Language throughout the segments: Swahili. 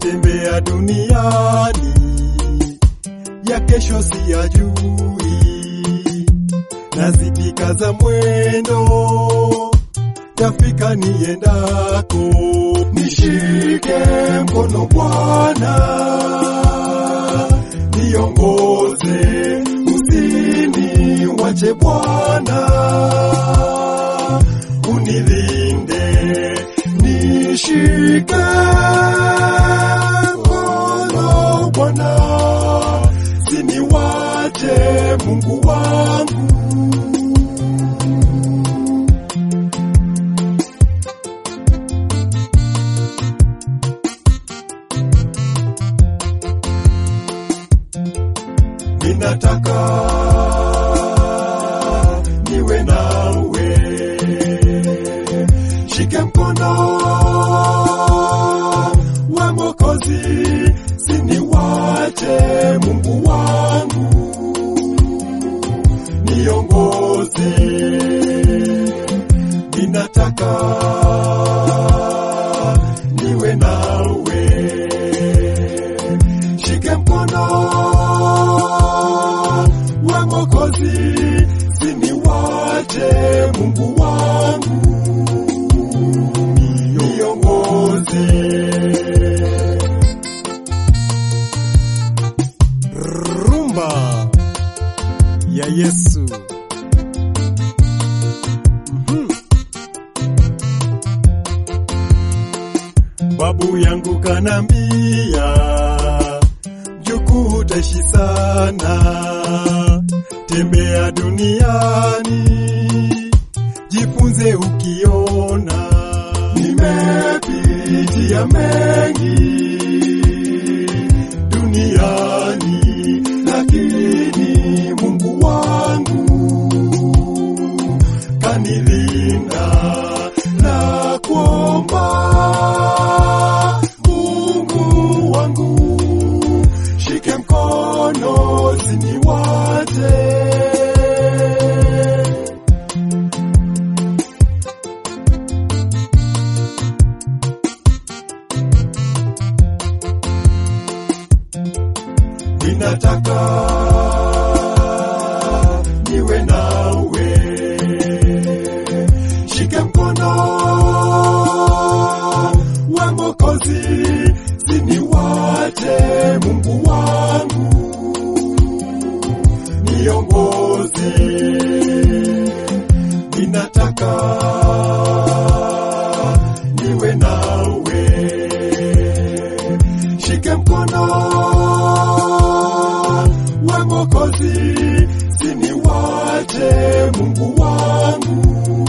natembea duniani, ya kesho siyajui, nazidi kaza mwendo, tafika niendako, nishike mkono Bwana, niongoze, usiniwache Bwana, unilinde, nishike mkono Bwana, siniwache Mungu wangu. Ninataka niwe nawe, shike mkono wa Mwokozi, siniwache Mungu wangu, niongoze. Ninataka niwe nawe, shike mkono wa Mwokozi, siniwache Mungu wangu, niongoze. Rumba ya Yesu. Mhm. Babu yangu kanambia, mjukuu utaishi sana, tembea duniani, jifunze ukiona. Nimepitia mengi duniani, lakini Mungu wangu kanilinda na kuomba Mungu wangu, shike mkono siniwache. Ninataka niwe nawe, shike mkono wa Mwokozi, siniwache Mungu wangu, niongoze. Ninataka niwe nawe, shike mkono wa Mwokozi, siniwache Mungu wangu,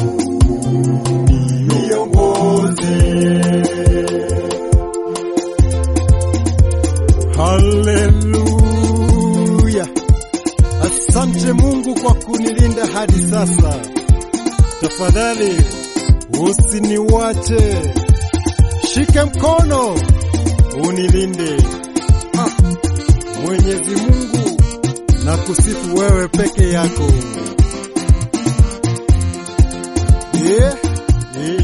niongoze. Haleluya! Asante Mungu kwa kunilinda hadi sasa. Tafadhali usiniwache, shike mkono unilinde. Ah, Mwenyezi Mungu na kusifu wewe peke yako. Yeah, yeah.